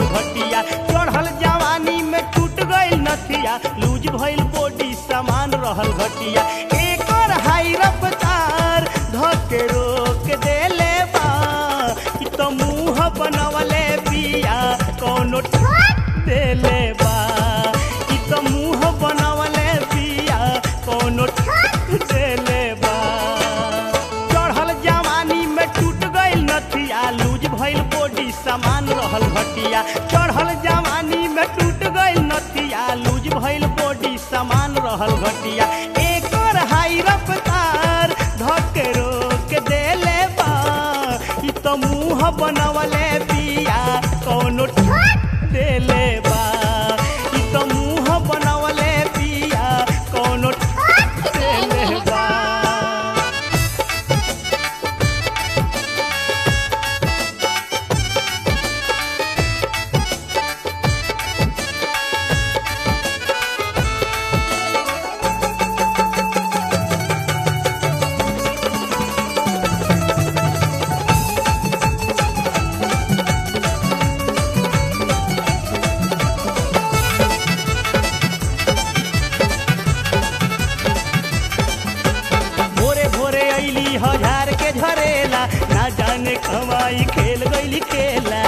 रहल घटिया चढ़ल जवानी में टूट गइल नथिया लूज भइल बॉडी सामान रहल घटिया एकर हाई रफ्तार धके रोक देले बा कि तो मुंह बनवले बिया कोनो ठोक देले बा कि तो मुंह बनवले बिया कोनो ठोक देले बा चढ़ल जवानी में टूट गइल नथिया लूज भइल बॉडी सामान रहल घटिया चढ़ल जवानी में टूट गइल नथिया लूज भइल बॉडी सामान रहल घटिया एकर हाई रफ्तार धके रोक देले बा ई तो मुंह बनवले बिया कोनो ठोक देले बा ई तो मुंह बनवले बिया कोनो ठोक देले बा भोरे भोरे अइली हजार के झरेला ना जाने कमाई खेल गइली खेला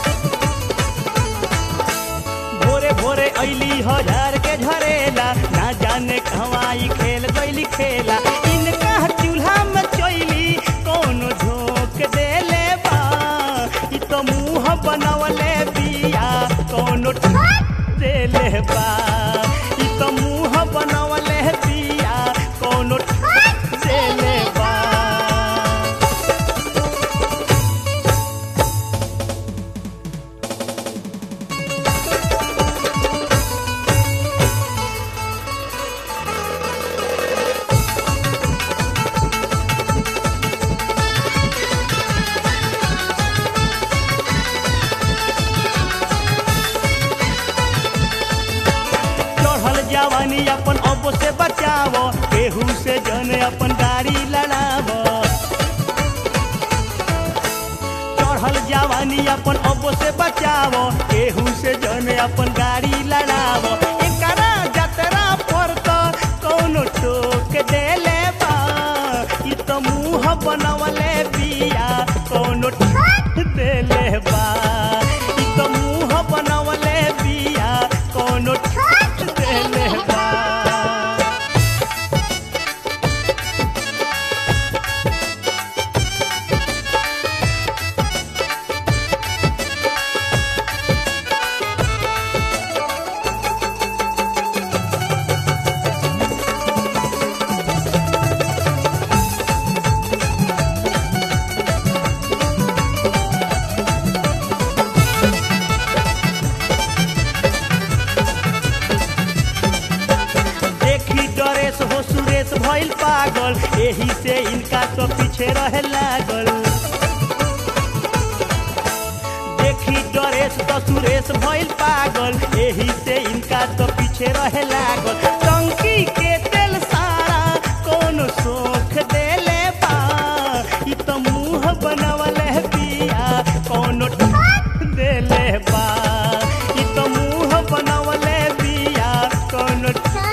भोरे भोरे अइली हजार के झरेला ना जाने कमाई खेल गइली खेला इनका चूल्हा में चोइली कोनो झोंक देले बा ई तो मुंह बनवले बिया कोनो ठोक देले बा ई तो मुंह बनवले बिया कोनो ठोक देले बा चढ़ल जवानी अपन अब से बचावो केहू से जन अपन गाड़ी लड़ावो चढ़ल जवानी अपन अब से बचावो केहू से जन अपन गाड़ी लड़ावो एकरा जतरा पर तो कोनो टोक देले बा ई तो मुंह बनवले बिया कोनो ठोक देले बा ई तो मुंह बनवले बिया कोनो ठोक देले बा देखी डरेस हो सुरेश भइल पागल एही से इनका तो पीछे रहे लागल देखी डरेस तो सुरेश भइल पागल एही से इनका तो पीछे रहे लागल टंकी के तेल सारा कोनो सोख देले बा ई तो मुंह बनवले बिया कोनो ठोक देले बा ई तो मुंह बनवले बिया कोनो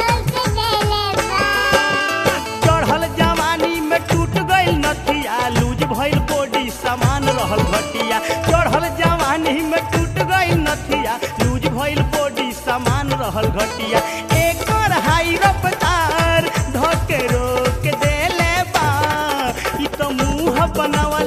चढ़ल जवानी में टूट गइल नथिया लूज भइल बॉडी सामान रहल घटिया चढ़ल जवानी में टूट गइल नथिया लूज भइल बॉडी सामान रहल घटिया एकर हाई रफ्तार धके रोक देले बा ई तो मुंह बनवल